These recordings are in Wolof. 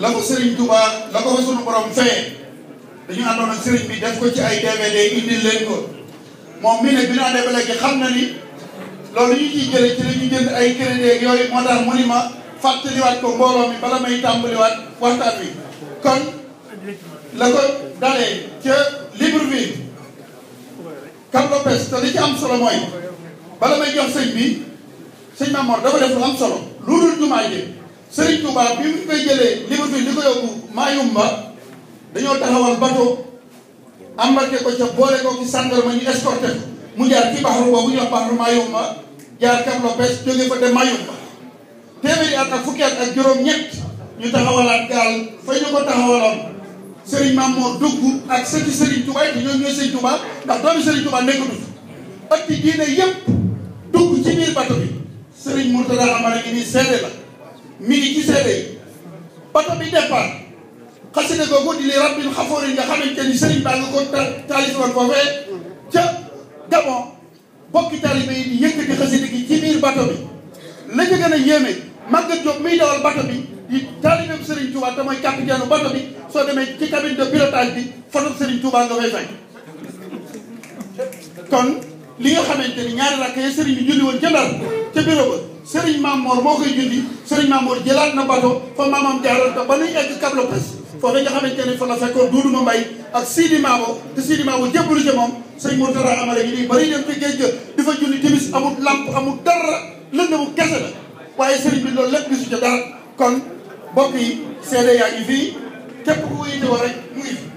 la ko Serigne Touba la ko fa sunu borom fee dañu àndoon ak Serigne bi def ko ci ay DVD indil leen ko moom mii nag bi ñu àndee ba léegi xam na ni loolu ñu ciy jëlee ci la ñu jënd ay crédit yooyu moo tax mu ni ma fàttaliwaat ko mbooloo mi bala may tàmbaliwaat waxtaan wi kon la ko dalee ca Libreville Cap Lopez te li ci am solo mooy bala may jox sëñ bi sëñ Mamor dafa def lu am solo lu dul jumaa ji Serigne Touba bi mu koy jëlee Libreville di ko yóbbu Mayumba dañoo taxawal bateau embarqué ko ca boole ko ci gendarme ñu escorté ko mu jaar ci baxaru boobu ñu wax baxaru Mayumba jaar Cap Lopez jóge fa dem Mayumba téeméeri at ak fukki at ak juróom-ñett ñu taxawalaat gaal fa ñu ko taxawaloon Serigne Mamour dugg ak sëti Serigne Touba te ñoom ñooy Serigne Touba ndax doomi Serigne Touba nekkatu fi ëtti diine yépp dugg ci biir bato bi Serigne Mourtada Amara ngi nii seede la mi ngi ci seede yi bato bi départ xasida googu di li rabbil xafoori nga xamante ni Serigne baa nga ko taalif woon foofee ca Gabon bokki taalibe yi di yëkkati xasida gi ci biir bato bi la ca gën a yéeme Maguette Diop miy dawal bato bi di taalibe Serigne Touba te mooy capitaine bato bi soo demee ci cabine de pilotage bi photo Serigne Touba nga fay fay kon li nga xamante ni ñaari rakk yi Serigne bi julli woon ca Ndar ca bureau ba Serigne Mamor moo koy julli Serigne Mamor jëlaat na bato fa maamam jaaroon te ba nuy egg Cap Lopez foofu nga xamante ni fa la fekkoon Doudou Mbaye ak Sidi Mabo te Sidi Mabo jébbalu ca moom sëñ Mourtada Amara gi nii bari dem ci géej ga di fa julli timis amul lamp amul dara lëndëmu kese la waaye Serigne bi loolu lépp gisu ca dara kon mbokk yi seede yaa ngi fii képp ku ko yitewoo rek mu ngi fi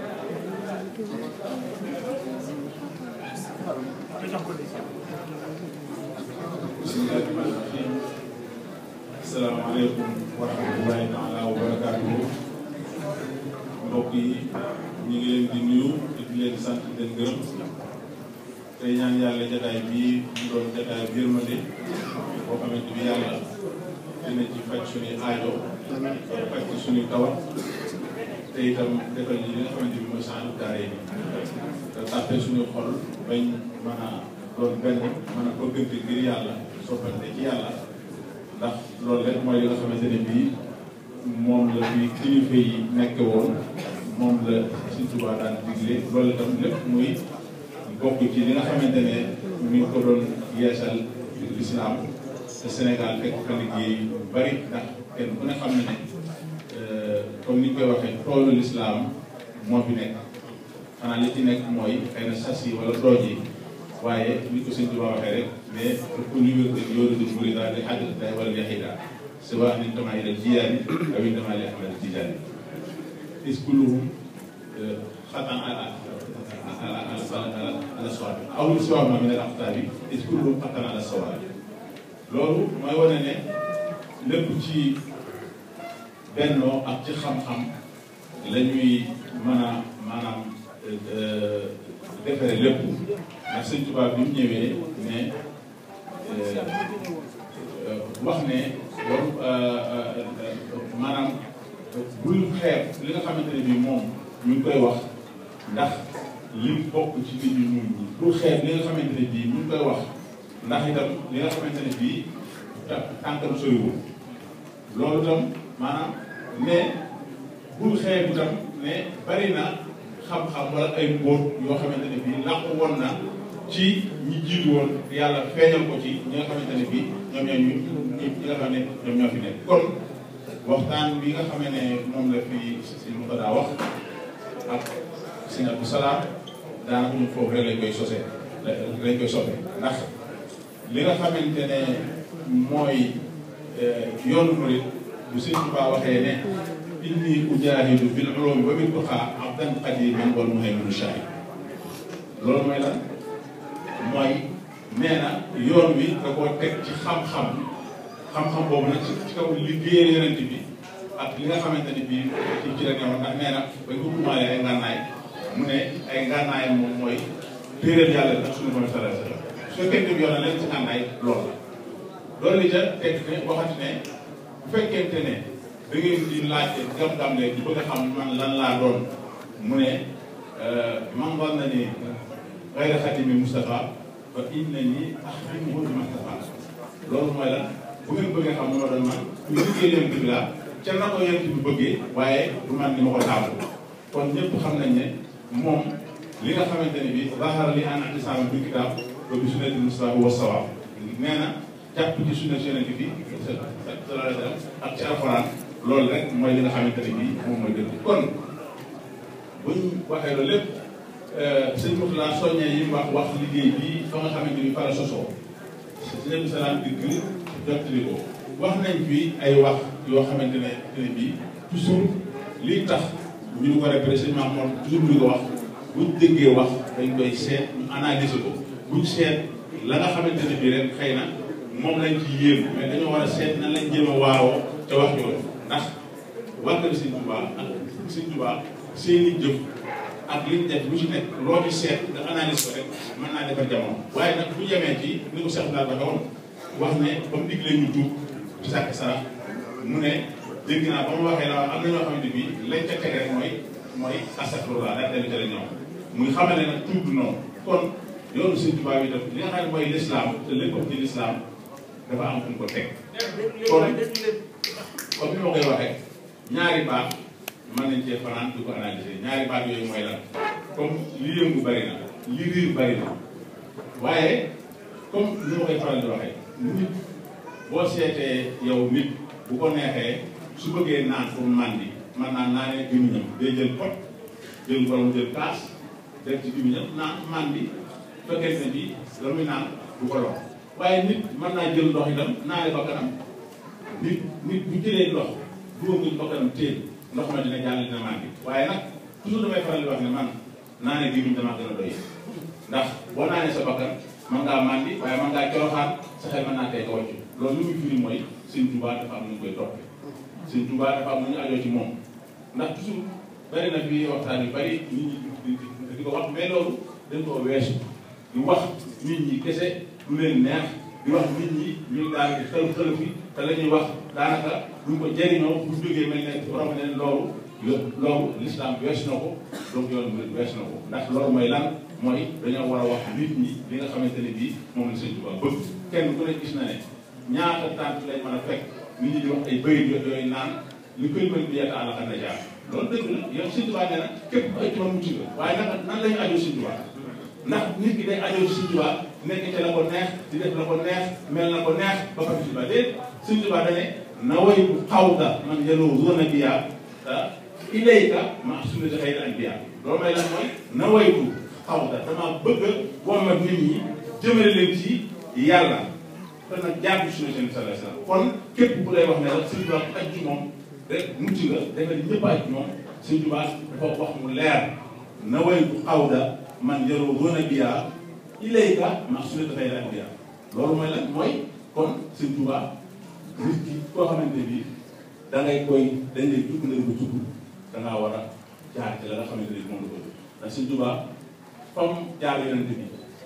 asalaamaaleykum wa rahmatulahi taala wa barakaatuhu mbokk yi ñu ngi leen di nuyu te di leen sant di leen gërëm tey ñaan yàlla jataay bii mu doon jataay bi yërmande boo xamante bi yàlla dina ci faj suñuy aajo faj ci suñuy tawat te itam defal ñi li nga xamante bi mooy saanu daare yi te tàppe suñuy xol bañ mën a doon benn mën a bëggante ngir yàlla soppante ci yàlla ndax loolu rek mooy li nga xamante ne bii moom la fi kilifa yi nekk woon moom la Sëñ Tuubaa daan digle loolu itam lépp muy bokk ci li nga xamante ne mi ngi ko doon yeesal lislaam te Sénégal fekk fa liggéey yu bari ndax kenn ku ne xam ne ne comme ni ñu koy waxee toolu lislaam moo fi nekk xanaa li ci nekk mooy xëy na sas yi wala dooj yi waaye ni ko Sëñ Tuubaa waxee rek mais pour ñu wér rek yoonu di murida di xadd day wala yaxida si wax ni tamaa yi dal jiyaani aw yi tamaa li ahmad tijaani is kulluhum xatan ala ala ala ala sawaabi aw lu si wax ma min al aqtaabi is kulluhum xatan ala sawaabi loolu mooy wane ne lépp ci bennoo ak ci xam-xam la ñuy mën a maanaam defere lépp ndax Sëñ Tuubaa bi mu ñëwee ne wax ne loolu maanaam bul xeeb li nga xamante ne bii moom ñu ngi koy wax ndax lim bokk ci nit ñi ñun bul xeeb li nga xamante ne bii ñu ngi koy wax ndax itam li nga xamante ne bii tànkam soriwul loolu itam maanaam ne bul xeeb itam ne bari na xam-xam wala ay mbóot yoo xamante ne bii làqu woon na ci ñi jiitu woon yàlla feeñal ko ci ñi nga xamante ne bii ñoom ñoo ñu ñi nga xam ne ñoom ñoo fi nekk kon waxtaan bi nga xam ne moom la fi si mu ko daa wax ak sëñ Abdou Salaam daanaka ñu foofu rek lañ koy sosee lañ koy soppe ndax li nga xamante ne mooy yoonu murid bu sëñ Tuubaa waxee ne inni ujaahidu bil ulumi wa bil tuqaa abdan qadiman wal muhayminu shahid loolu mooy lan mooy nee na yoon wi da koo teg ci xam-xam xam-xam boobu nag ci kaw liggéeyal yonent bi ak li nga xamante ne bii ci ci la newoon ndax nee na bañ ko kumaalee ay ngànnaay mu ne ay ngànnaay moom mooy téeréel yàlla ak suñu mooy sallallahu alayhi wa sallam su fekkente bi yoon na leen ci ngànnaay loolu la loolu li ca teg ne waxati ne bu fekkente ne da ngeen di laajte gam-gam lee di bëgg a xam man lan laa doon mu ne man war na ni xayra xatimi Moustapha fa inna ni axdimuhu bi Moustapha loolu mooy lan bu ngeen bëggee xam ne ma doon man ku liggéey leen bi laa ca na ko yonent bi bëggee waaye du man ni ma ko taamu kon ñëpp xam nañ ne moom li nga xamante ne bi zahara li an atisaam bi kitaab ba bi sunnati mustafa wa sawaab nee na jàpp ci sunna yonent bi sallallahu alayhi wa sallam ak ci alxuraan loolu rek mooy li nga xamante ne bii moom mooy dëgg kon buñ waxee loolu lépp sëñ Moutala soññee yi mu wax wax liggéey bii fa nga xamante ni fa la sosoo sëñ Abdou Salaam dikk jottali ko wax nañ fi ay wax yoo xamante ne ne bii toujours lii tax ñu ngi ko répété sëñ Mamour toujours ñu ko wax buñ déggee wax dañ koy seet ñu analyser ko buñ seet la nga xamante ne bii rek xëy na moom lañ ci yéem mais dañoo war a seet nan lañ jéem a waaroo te wax yooyu ndax waa kër Sëñ Tuubaa ak Sëñ Tuubaa seeni jëf ak liñ def lu ci nekk loo ci seet nga analyse ko rek mën naa defar jamono waaye nag bu yemee ci ni ko Cheikh Ndar waxee woon wax ne ba mu diglee ñu tuub ci sàkk sarax mu ne dégg naa ba mu waxee la am na ñoo xamante bi lañ ca teg rek mooy mooy astafurlah daal dellu ca la ñoom muy xamal ne nag tuub du noonu kon yoonu Sëñ Tuubaa bi def li nga xam ne mooy lislaam te lépp ci lislaam dafa am fu mu ko teg kon comme ni ma koy waxee ñaari baat mën nañ cee fanaan di ko analyser ñaari baat yooyu mooy lan comme li yëngu bari na li riir bari na waaye comme ni ma koy faral di waxee nit boo seetee yow nit bu ko neexee su bëggee naan pour màndi man naan naanee gémmiñam day jël pot jël borom jël kaas def ci gémmiñam naan màndi fekkee ne bi la muy naan du ko lor waaye nit mën naa jël ndox itam naane ba kanam nit nit bu jëlee ndox dugal ko ba kanam téye ndox ma dina jàll dina màndi waaye nag toujours damay faral di wax ne man naane gémmiñ damaa gën a doy ndax boo naanee sa bakkan mën ngaa màndi waaye mën ngaa coroxaan sa xel mën naa tey ko wàccu loolu li muy firi mooy Sëñ Tuubaa dafa am nu ñu koy toppee Sëñ Tuubaa dafa am nu ñu ajoo ci moom ndax toujours bari na fi waxtaan yu bari nit ñi di ko wax mais loolu dañ koo weesu di wax nit ñi kese lu leen neex di wax nit ñi ñuy daal di xël xël fi te la ñuy wax daanaka duñ ko jëriñoo bu jógee mel ne borom ne loolu loolu l'islam wees na ko donc yoon bi wees na ko ndax loolu mooy lan mooy dañoo war a wax nit ñi li nga xamante ne bii moom la Sëñ Tuubaa bëgg kenn ku ne gis na ne ñaata tànk lañ mën a fekk nit ñi di wax ay bëyit yooyu naan li koy mën bi yàlla àll na jaar loolu dëgg la yow Sëñ Tuubaa nee na képp ay turam mucc nga waaye nag nan la ñu ajoo Sëñ Tuubaa ndax nit ki day ajoo Sëñ Tuubaa nekk ca la ko neex di def la ko neex mel na ko neex ba pare Sëñ Tuubaa déet Sëñ Tuubaa da ne na way bu xawda man yeloo zone biya ilayka ma sunnati xayri anbiya loolu may lan mooy na way bu xawda dama bëgg a wommat nit ñi jëmale leen ci yàlla te nag jaar bi sunna seen sallallahu alayhi wasallam kon képp ku lay wax ne la Sëñ Tuubaa ku aj ci moom rek mucc nga defe ni ñëpp aj ci moom Sëñ Tuubaa dafa wax mu leer na way bu xawda man yaroo zone biya ilayka ma sunnati xayri anbiya loolu mooy lan mooy kon Sëñ Tuubaa nit ki koo xamante bi da ngay koy dañ lay dugg nañ ko dugg da ngaa war a jaar ci la nga xamante ni moom la ko ndax Sëñ Tuubaa comme jaar yonent bi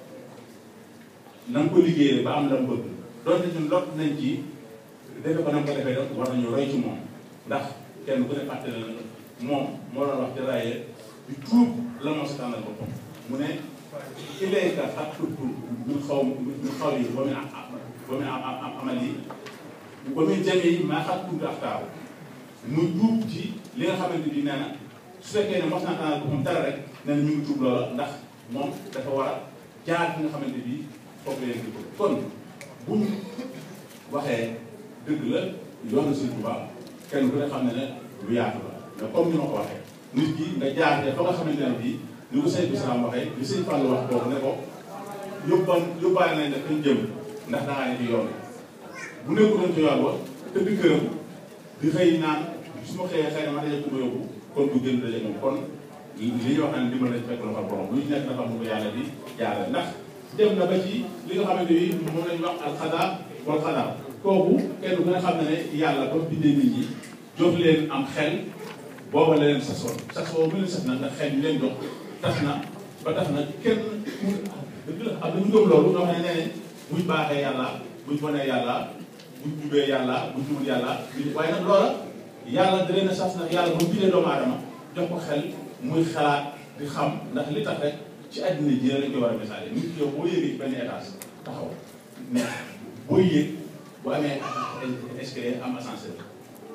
na nga ko liggéeyee ba am la mu bëgg donte ñun lot nañ ci defe ko na nga ko defee rek war nañu roy ci moom ndax kenn ku ne fàtte na moom moo doon wax jaraaye di tuub la moo sa tànnal boppam mu ne ilayka ak tuub min xaw min xaw yi ba muy ba muy am amal yi ba muy jame yi maa xam kuntu aftaaru muy tuub ci li nga xamante ni nee na su fekkee ne mos naa tànnal boppam dara rek nee na ñu ngi tuub loola ndax moom dafa war a jaar fi nga xamante ni foofu leen di ko kon bu ñu waxee dëgg la yoonu Sëñ Tuubaa kenn ku ne xam ne ne lu yaatu la mais comme ni ma ko waxee nit ki nga jaaree fa nga xamante ne bii ni ko sëñ bi salaam waxee li sëñ Fall wax boobu ne ko yóbbal yóbbaale nañ def ñu jëm ndax dangaa ne ci yoon bu nekkuloon ci yoon wa tëdd këram di xëy naan su ma xëyee xëy na ma daje ku ma yóbbu kon du gën daje moom kon li ñuy wax naan dimbal nañ fekk loxo borom lu ñu nekk dafa am ko yàlla di jaarale ndax dem na ba ci li nga xamante ni moom lañu wax alxadaa wal xadaa kooku kenn ku ne xam ne ne yàlla ba bindee nit ñi jox leen am xel booba la leen sasoon sasoo mu leen sas na ndax xel ñu leen jox tas na ba tax na kenn mu dëgg la am na ñu gëm loolu ñoo xam ne nee nañ buñ baaxee yàlla buñ bonee yàlla buñ jubee yàlla buñ jubul yàlla waaye nag loola yàlla da leen a sas nag yàlla ba bindee doomu aadama jox ko xel muy xalaat di xam ndax li tax rek ci àddina ji lañ koy war a misaale nit ki yow boo yéegee ci benn étage taxaw mais booy yéeg boo amee escalier am ascenseur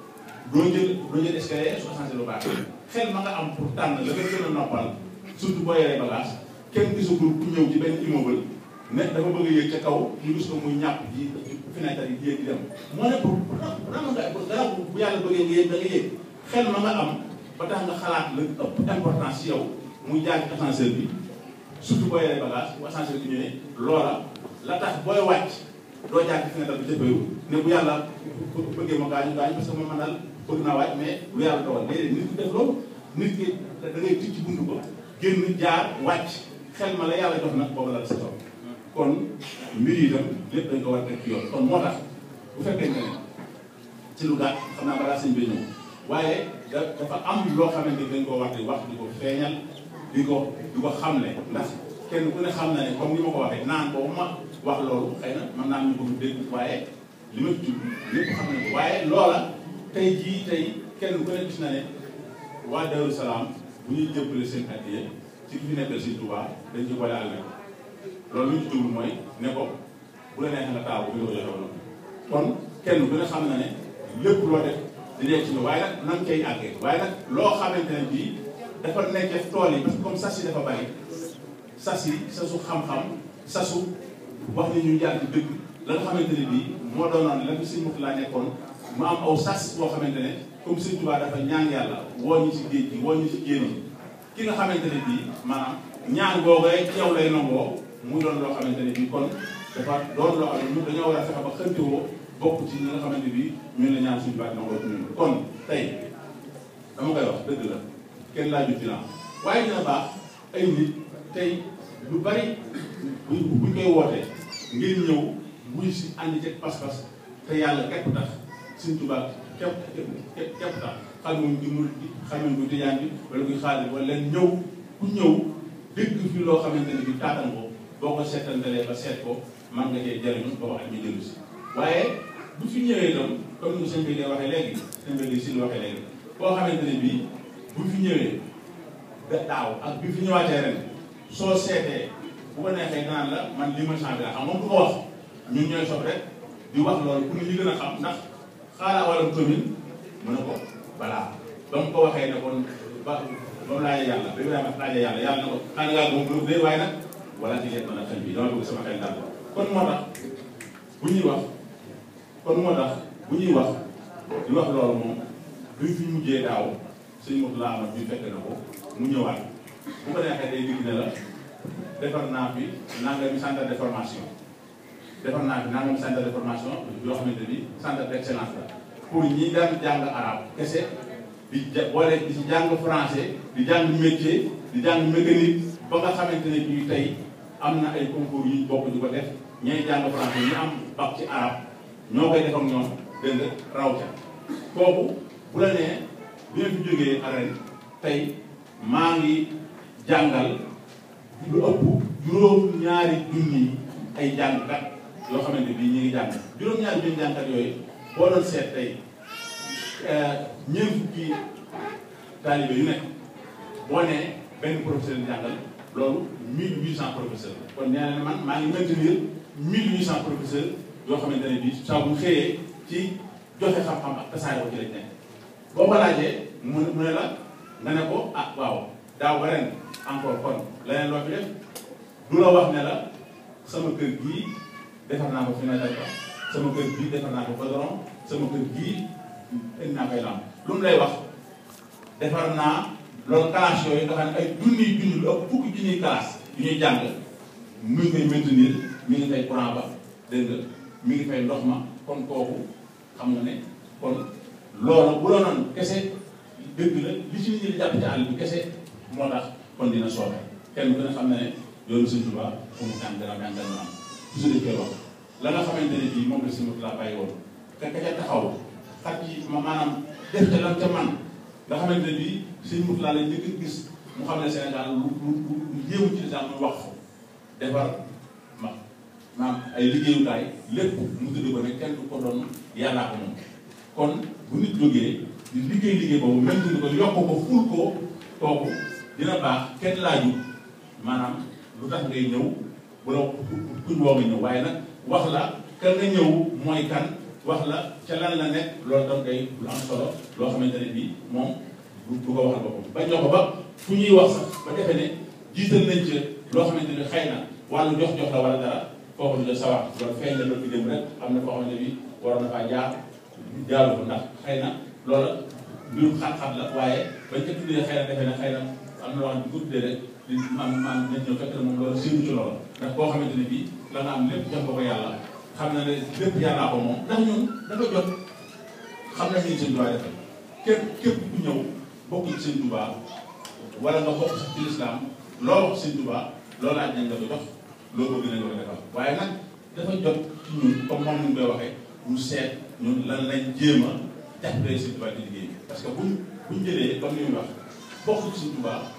doo jël doo jël escalier su ascenseur bu baax xel ma nga am pour tànn la nga gën a noppal surtout boo yoree bagage kenn gisagul ku ñëw ci benn immeuble ne dafa bëgg a yéeg ca kaw ñu gis ko muy ñàpp ji fenêtre yi di yéeg di dem moo ne pour ram nga gannaaw bu yàlla bëggee nga yéeg da nga yéeg xel ma nga am ba tax nga xalaat la ëpp importance ci yow muy jaar ci ascenseur bi surtout boo yoree bagage bu ascenseur bi ñëwee loola la tax booy wàcc doo jaar ci fenêtre bi jëppeewu ne bu yàlla bëggee ma gaañu gaañu parce que man man daal bëgg naa wàcc mais lu yàlla dogal déedéet nit ki def loolu nit ki da ngay ticc ci buntu ba génn jaar wàcc xel ma la yàlla jox nag boobu la la sa kaw kon mbir yi itam lépp dañ ko war a teg ci yoon kon moo tax bu fekkente ne ci lu gàtt xam naa balaa sëñ bi ñëw waaye da dafa am loo xamante ni dañ koo war di wax di ko feeñal di ko di ko xamle ndax kenn ku ne xam na ne comme ni ma ko waxee naan boobu ma wax loolu xëy na mën naa ñu ko dégg waaye li ma tudd lépp xam nañ ko waaye loola tey jii tey kenn ku ne gis na ne waa Darou Salaam bu ñuy jëppale seen addiya ci ki fi nekkal Sëñ Tuubaa dañ ci boole àll loolu li ñu ci jublu mooy ne ko bu la neexee nga taaw bi nga ko joxe woon kon kenn ku ne xam na ne lépp loo def di nekk ci ne waaye nag nan cay àggee waaye nag loo xamante ne bii dafa nekk tool yi parce que comme sas yi dafa bari sas yi sasu xam-xam sasu wax ni ñu jaar ci dëgg la nga xamante ne bii moo doonoon la fi Sëñ Murtala nekkoon mu am aw sas boo xamante ne comme Sëñ Tuubaa dafa ñaan yàlla woo ñu ci géej gi woo ñu ci génn ki nga xamante ne bii maanaam ñaan googee ci yow lay nangoo mu doon loo xamante ne bii kon dafa doon loo xam ne ñun dañoo war a fexe ba xëntewoo bokk ci ñi nga xamante bi ñun la ñaan suñu baat nangoo ci ñun kon tey dama koy wax dëgg la kenn laaju finance waaye dina baax ay nit tey lu bari buñ buñ koy wootee ngir ñëw buy si ànd ci pas-pas te yàlla képp tax suñ tubaab képp képp képp tax xam nga ñu murid bi xam nga ñu tijaan bi wala kuy xaalis wala leen ñëw ku ñëw dégg fi loo xamante ne bi taatan ko boo ko seetantalee ba seet ko man nga cee jëriñu ba wax ak ñu jëlu si waaye bu fi ñëwee itam comme ni sëñ bi day waxee léegi sëñ bi di si waxee léegi boo xamante ne bii bu fi ñëwee da daaw ak bi fi ñëwaatee ren soo seetee bu ko neexee naan la man li ma changé la xam moom du ko wax ñun ñooy sob rek di wax loolu pour ñu gën a xam ndax xaaraa wala commune mu ne ko balaa ba mu ko waxee ne kon ba ba mu laajee yàlla ba Ibrahima laajee yàlla yàlla na ko xanaa ngaa moom lu dee waaye nag wala ci yet mën a xel bi dama bëgg sama xel daal kon moo tax bu ñuy wax kon moo tax bu ñuy wax di wax loolu moom duñ fi mujjee daaw suñu mot laa amat bi fekk na ko mu ñëwaat bu ko neexee day digg ne la defar naa fi nangami centre de formation defar naa fi nangami centre de formation yoo xamante ni centre d' excellence la pour ñi daan jàng arabe kese di ja boole di si jàng français di jàng métier di jàng mécanique ba nga xamante ne bii tey am na ay concours yu ñu bokk di ko def ñay jàng français ñu am bac ci arabe ñoo koy def ak ñoom dégg nga raw ca kooku bu la nee bi nga fi jógee aren tey maa ngi jàngal lu ëpp juróom-ñaari junni ay jàngkat yoo xamante bii ñu ngi jàng juróom-ñaari junni jàngkat yooyu boo doon seet tey ñeent fukki taalibe yu nekk boo nee benn professeur di jàngal loolu mille huit cent professeurs kon nee na man maa ngi maintenir mille huit cent professeurs yoo xamante ne bii saa bu xëyee ci joxe xam-xam ak tasaare ko ci lañ nekk boo ko laajee mu ne mu ne la nga ne ko ah waaw daaw ba ren encore kon leneen loo fi def du la wax ne la sama kër gii defar naa ko fenêtre ba sama kër gii defar naa ko goudron sama kër gii indi naa koy lamp lu mu lay wax defar naa loolu classe yooyu nga xam ne ay junniy junni lu ëpp fukki junniy classe yu ñuy jàng mu ngi koy maintenir mi ngi fay courant ba dégg nga mi ngi fay ndox ma kon kooku xam nga ne kon loolu bu la noonu kese dëgg la li ci nit ñi di jàpp ci àll bi kese moo tax kon dina sooxe kenn ku ne xam na ne yoonu Sëñ Tuubaa fu mu tàng dara tàng dara am toujours dañ koy wax la nga xamante ne bii moom la Sëñ Murtala bàyyi woon fekk ca taxaw xat yi ma maanaam def ca lan ca man nga xamante ne bii Sëñ Murtala lañ njëkk a gis mu xam ne Sénégal lu lu lu yéemu ci lislaam muy wax defar ma maam ay liggéeyukaay lépp mu tudd ko ne kenn du ko doon yàllaa ko moom kon bu nit jógee di liggéey liggéey boobu même tudd ko yokk ko ful ko kooku dina baax kenn laaju maanaam lu tax ngay ñëw bu la kuñ woo nga ñëw waaye nag wax la kan nga ñëw mooy kan wax la ca lan la nekk loolu tam day lu am solo loo xamante ne bii moom du du ko waxal boppam bañ na ko ba fu ñuy wax sax ba defee ne jiital nañ ci loo xamante ne xëy na wàllu jox-jox la wala dara foofu du sawar loolu feeñ na loolu fi dem rek am na foo xamante ne bii waroon na faa jaar jaaru ko ndax xëy na loola mbirum xat-xat la waaye bañ ko tuddee xëy na defee ne xëy na am na loo xam ne bu ko tuddee rek di maam maam nañ ñëw fekk na moom loolu séenu ci loola ndax koo xamante ne bii la nga am lépp jox ko ko yàlla xam na ne lépp yàllaa ko moom ndax ñun dafa jot xam nañ ni seen Tuubaa defal képp képp ku ñëw bokk ci seen Tuubaa wala nga bokk sax ci lislaam loo wax seen Tuubaa loolu laaj nañ nga ko jox loo bëgg nañ ko defal waaye nag dafa jot ci ñun comme moom ñu koy waxee ñu seet ñun lan lañ jéem a jàppale seen Tuubaa ci liggéey bi parce que buñ buñ jëlee comme ni muy wax bokk ci seen Tuubaa